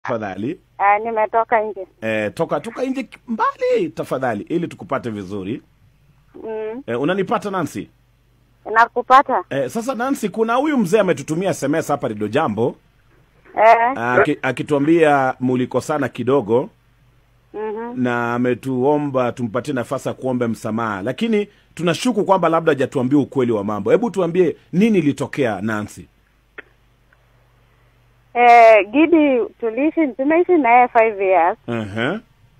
tafadhali Uh, nimetoka nje. eh, toka toka nje mbali tafadhali ili tukupate vizuri Mm. eh, unanipata Nancy Nakupata. eh, sasa Nancy kuna huyu mzee ametutumia SMS hapa Rido Jambo Eh. aki- akituambia mulikosana kidogo Mhm. na ametuomba tumpatie nafasi ya kuomba msamaha lakini tunashuku kwamba labda hajatuambia ukweli wa mambo hebu tuambie nini ilitokea Nancy Eh, Gidi tuliishi tumeishi naye five years uh-huh.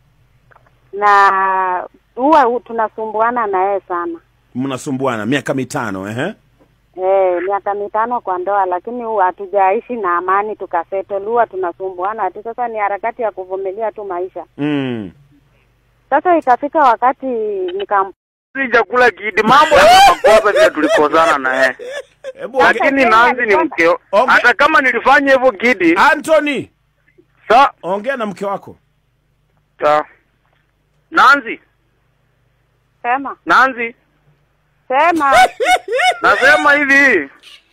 na huwa hu- tunasumbuana naye sana. mnasumbuana miaka mitano uh-huh. Eh, miaka mitano kwa ndoa, lakini huwa hatujaishi na amani tukasettle, huwa tunasumbuana tu. Sasa ni harakati ya kuvumilia tu maisha. mm. Sasa ikafika wakati nikam si chakula kidi mambo ya makosa vile tulikosana naye hebu onge- lakini Nancy ni mkeo Onge- hata kama nilifanya hivyo kidi Anthony sa ongea na mke wako sa Nancy sema Nancy sema nasema hivi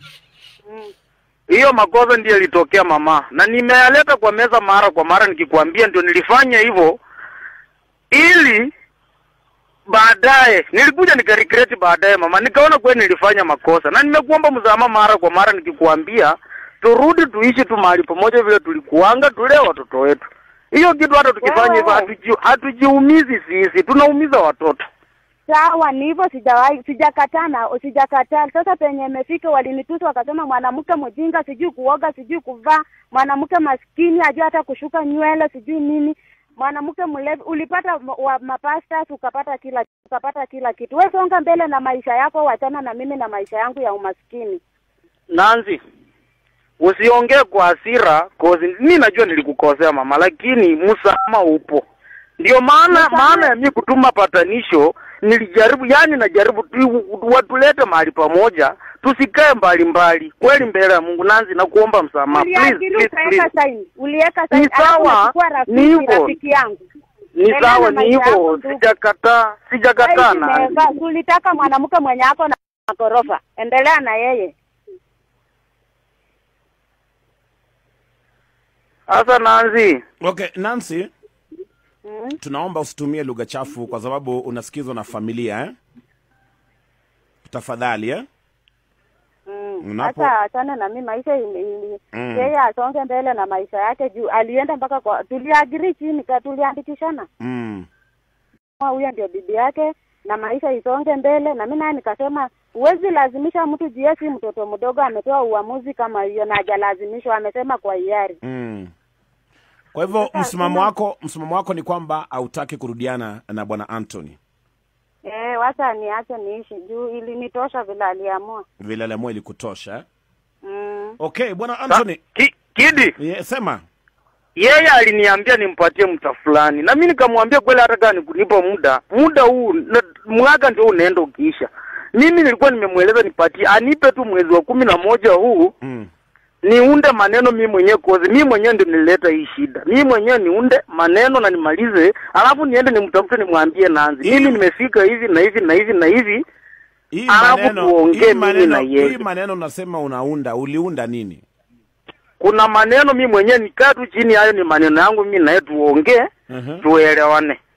hiyo makosa ndiyo ilitokea mama na nimeyaleta kwa meza mara kwa mara nikikwambia ndio nilifanya hivyo ili baadaye nilikuja nikaregreti baadaye mama nikaona kweli nilifanya makosa na nimekuomba msamaha mara kwa mara nikikwambia turudi tuishi tu mahali pamoja vile tulikuanga tulee watoto wetu hiyo kitu hata tukifanya hivyo Wewe. hatuji, hatujiumizi sisi tunaumiza watoto sawa, ni hivyo, sijawahi sijakataa na sijakataa. Sasa penye imefika, walinitusa wakasema mwanamke mjinga, sijui kuoga, sijui kuvaa, mwanamke maskini, ajua hata kushuka nywele, sijui nini, mwanamke mlevi. Ulipata m- wa mapastas, ukapata kila ukapata kila kitu. Wewe songa mbele na maisha yako, wachana na mimi na maisha yangu ya umaskini. Nancy, usiongee kwa hasira cause mi najua nilikukosea mama, lakini msamaha upo. Ndio maana Msamaha- maana ya mi kutuma patanisho, nilijaribu yani, najaribu tu watulete mahali pamoja, tusikae mbali mbali, kweli mbele ya Mungu. Nancy, nakuomba msamaha please, Uliajiri please, ukaweka please. saini, uliweka Ni saini, alafu sawa, unachukua ni rafiki, hivyo. rafiki yangu Ni Endelea sawa, na ni maisha yako hivyo, tu. sijakataa, sijakataa Saini Nancy. imeweka. Tulitaka mwanamke mwenye ako na magorofa, endelea na yeye. Sasa Nancy, okay Nancy Mm. tunaomba usitumie lugha chafu kwa sababu unasikizwa na familia eh? tafadhali eh? Mm. Unapo- Hata achane na mimi maisha ili- ili- Mm. yeye asonge mbele na maisha yake juu alienda mpaka kwa tuliagiri chini ka tuliandikishana mm. Kama huyo ndio bibi yake na maisha isonge mbele na mimi naye nikasema huwezi lazimisha mtu juu yeye si mtoto mdogo ametoa uamuzi kama hiyo na hajalazimishwa amesema kwa hiari Mm. kwa hivyo Sasa, msimamo tuna- wako msimamo wako ni kwamba hautaki kurudiana na bwana Anthony eh wacha niache niishi juu ilinitosha vile aliamua vile aliamua ilikutosha eh? mm. okay bwana sa- Anthony ki, kidi ye, sema yeye aliniambia nimpatie mta fulani na mi nikamwambia kweli hata kama nikunipa muda muda huu na- mwaka ndio unaenda ukiisha mimi nilikuwa nimemweleza nipatie anipe tu mwezi wa kumi na moja huu mm. niunde maneno mi mwenyewe kozi mi mwenyewe ndio nilileta hii shida mi mwenyewe niunde maneno na nimalize alafu niende nimtafute nimwambie nanzi mimi nimefika hivi na hivi na hivi na hivi hii Alafu maneno tuongee hii mimi maneno na yeye. hii maneno unasema unaunda uliunda nini kuna maneno mi mwenyewe nikaa tu chini hayo ni maneno yangu mi naye tuongee uh-huh. tuelewane